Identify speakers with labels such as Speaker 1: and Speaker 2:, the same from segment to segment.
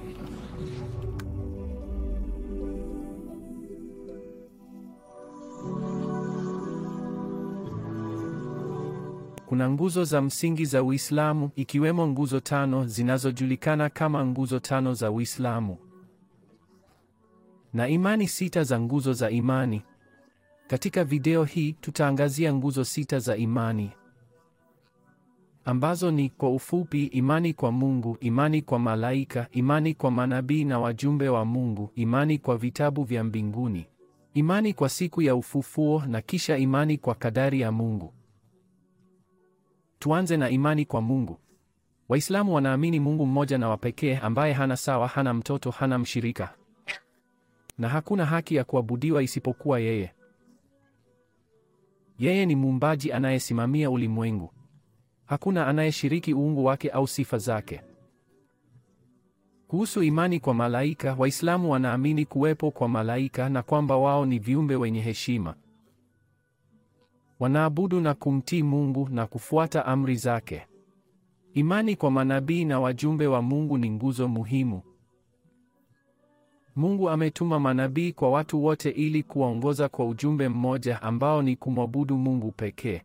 Speaker 1: Kuna nguzo za msingi za Uislamu ikiwemo nguzo tano zinazojulikana kama nguzo tano za Uislamu na imani sita za nguzo za imani. Katika video hii tutaangazia nguzo sita za imani ambazo ni kwa ufupi: imani kwa Mungu, imani kwa malaika, imani kwa manabii na wajumbe wa Mungu, imani kwa vitabu vya mbinguni, imani kwa siku ya ufufuo na kisha imani kwa kadari ya Mungu. Tuanze na imani kwa Mungu. Waislamu wanaamini Mungu mmoja na wa pekee ambaye hana sawa, hana mtoto, hana mshirika na hakuna haki ya kuabudiwa isipokuwa yeye. Yeye ni muumbaji anayesimamia ulimwengu. Hakuna anayeshiriki uungu wake au sifa zake. Kuhusu imani kwa malaika, Waislamu wanaamini kuwepo kwa malaika na kwamba wao ni viumbe wenye heshima. Wanaabudu na kumtii Mungu na kufuata amri zake. Imani kwa manabii na wajumbe wa Mungu ni nguzo muhimu. Mungu ametuma manabii kwa watu wote ili kuwaongoza kwa ujumbe mmoja ambao ni kumwabudu Mungu pekee.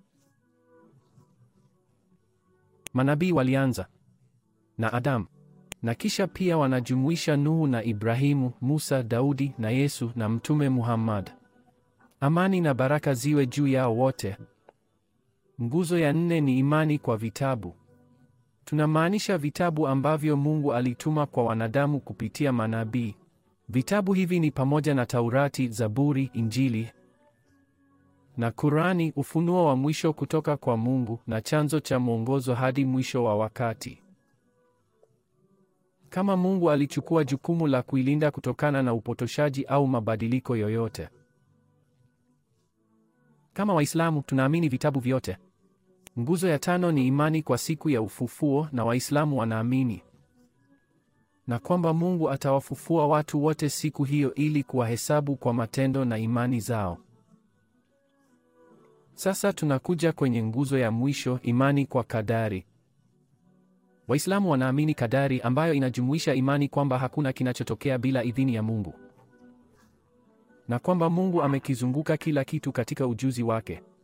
Speaker 1: Manabii walianza na Adamu na kisha pia wanajumuisha Nuhu na Ibrahimu, Musa, Daudi na Yesu na Mtume Muhammad. Amani na baraka ziwe juu yao wote. Nguzo ya nne ni imani kwa vitabu. Tunamaanisha vitabu ambavyo Mungu alituma kwa wanadamu kupitia manabii. Vitabu hivi ni pamoja na Taurati, Zaburi, Injili na Kurani, ufunuo wa mwisho kutoka kwa Mungu na chanzo cha mwongozo hadi mwisho wa wakati. Kama Mungu alichukua jukumu la kuilinda kutokana na upotoshaji au mabadiliko yoyote. Kama Waislamu tunaamini vitabu vyote. Nguzo ya tano ni imani kwa siku ya ufufuo na Waislamu wanaamini na kwamba Mungu atawafufua watu wote siku hiyo ili kuwahesabu kwa matendo na imani zao. Sasa tunakuja kwenye nguzo ya mwisho, imani kwa kadari. Waislamu wanaamini kadari ambayo inajumuisha imani kwamba hakuna kinachotokea bila idhini ya Mungu na kwamba Mungu amekizunguka kila kitu katika ujuzi wake.